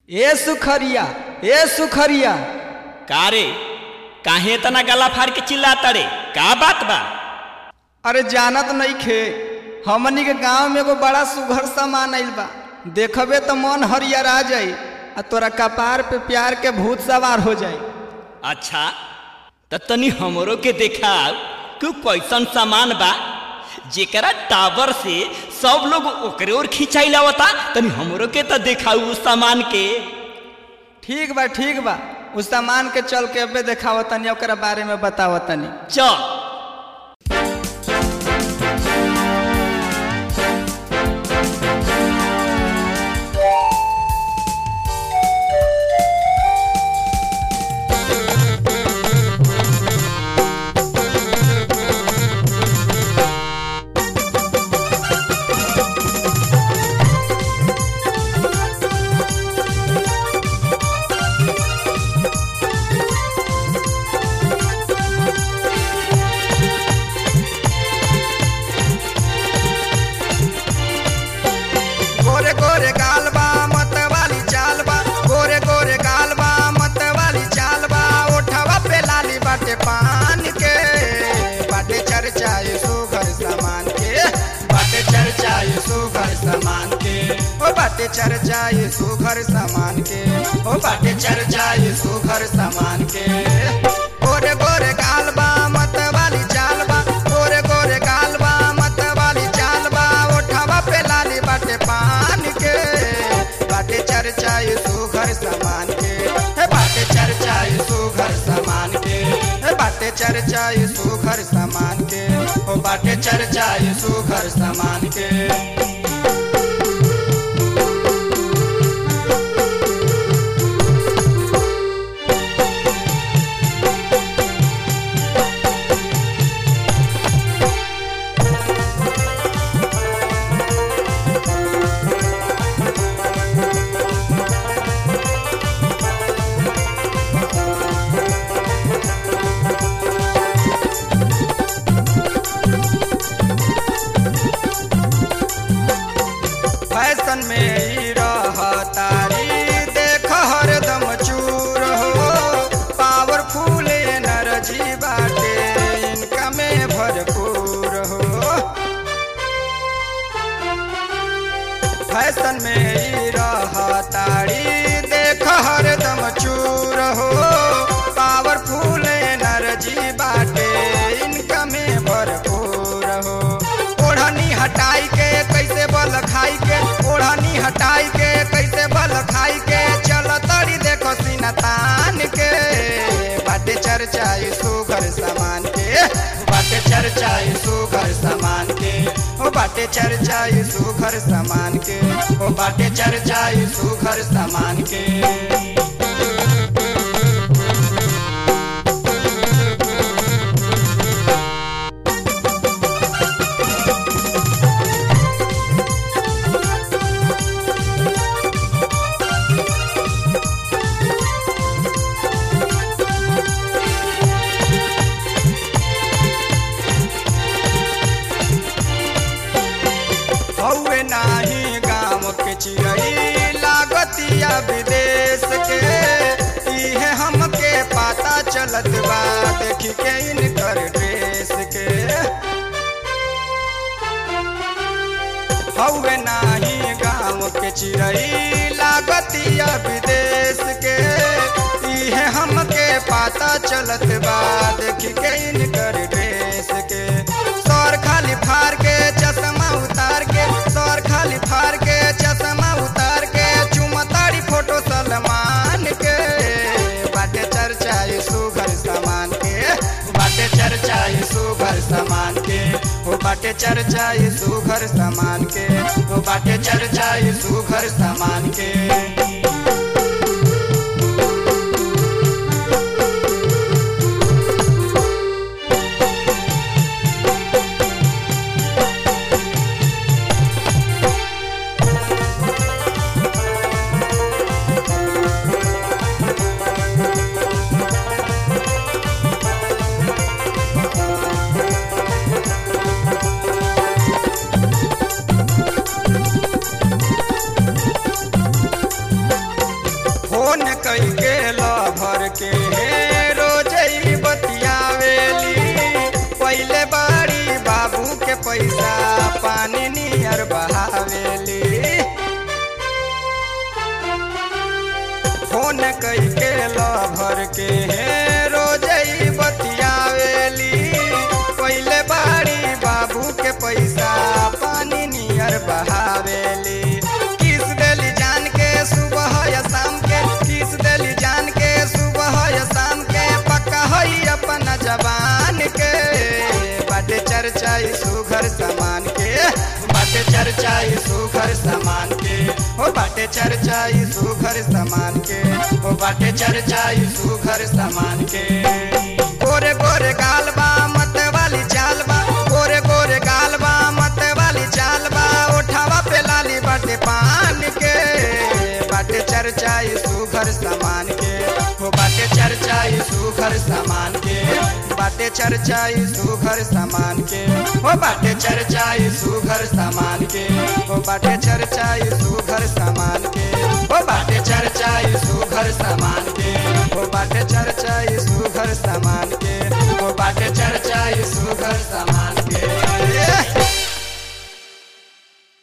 ए सुखरिया ए सुखरिया का रे काहे इतना गला फाड़ के चिल्लाता रे का बात बा अरे जानत नहीं खे हमनी के गांव में एगो बड़ा सुघर सामान आइल बा देखबे तो मन हरियर आ जाई आ तोरा कपार पे प्यार के भूत सवार हो जाई अच्छा त तनी हमरो के देखा कि कैसन सामान बा जेकरा टावर से सब लोग ओकरे ओर खिंचाई लावता तनी हमरो के त देखाऊ उस सामान के ठीक बा ठीक बा उस सामान के चल के अबे देखावतनी ओकरा बारे में बतावतनी चल गोरे गोरे गाल बा मत वाली चाल बा गोरे गोरे गाल बा मत वाली चाल बा ओठवा पे लाली बाटे पान के बाटे चर्चा ये सुघर सामान के बाटे चर्चा ये सुघर सामान के ओ बाटे चर्चा ये सुघर सामान के ओ बाटे चर्चा ये सुघर सामान के गोरे गोरे गाल बा मत वाली चाल बा गोरे गोरे गाल बा मत वाली चाल बा ओठवा पे लाली बाटे पान के बाटे चर्चा ये सुघर सामान के हे बाटे चर्चा ये सुघर सामान के हे बाटे चर्चा ये सुघर सामान के ओ बाटे चर्चा ये सुघर सामान के फैशन में ही रहतारी देख हरदम चूर हो पावरफुल एनर्जी बाटे इनका में भरपूर हो फैशन में ही रहतारी देख हरदम चूर हो पावरफुल एनर्जी बाटे इनका में भरपूर हो ओढ़नी हटाई के कैसे बल खाई के ओढ़नी हटाई के कैसे बल खाई के चल तड़ी देखो सीना तान के बाटे चर्चा ये सुगर सामान के बाटे चर्चा ये सुगर सामान के ओ बाटे चर्चा ये सुगर सामान के ओ बाटे चर्चा ये सुगर सामान के हौवे नाही गाँव के चिड़ई लागतिया विदेश के इहे हमके पता चलत बा देखी के इनकर ड्रेस के हौवे नाही गाँव के चिड़ई लागतिया विदेश के इहे हमके पता चलत बा देखी के इनकर ड्रेस के सौर खाली फार के चश्मा उतार के सौर खाली फार के चश्मा उतार के चुमतारी फोटो सलमान के बाटे चर्चा ये सुघर सामान के बाटे चर्चा ये सुघर सामान के ओ बाटे चर्चा ये सुघर सामान के ओ बाटे चर्चा ये सुघर सामान के पैसा पानी नियर बहावेली फोन कई के भर के हे रोज ही बतियावेली पहले बाड़ी बाबू के पैसा पानी नियर बहावेली किस देली जान के सुबह या शाम के किस देली जान के सुबह या शाम के पक्का हई अपन जवान के बाटे चर्चा ई सुघर समान के बाटे चर्चा ई सुघर समान के हो बाटे चर्चा ई सुघर समान के हो बाटे चर्चा ई सुघर समान के गोरे गोरे गाल बा मत वाली चाल बा गोरे गोरे गाल बा मत वाली चाल बा उठावा पे लाली बाटे पान के बाटे चर्चा ई सुघर समान के हो बाटे चर्चा ई सुघर समान के बाटे चर्चा ई सुघर समान के हो बाटे चर्चा ई सुघर समान के हो बाटे चर्चा ई सुघर समान के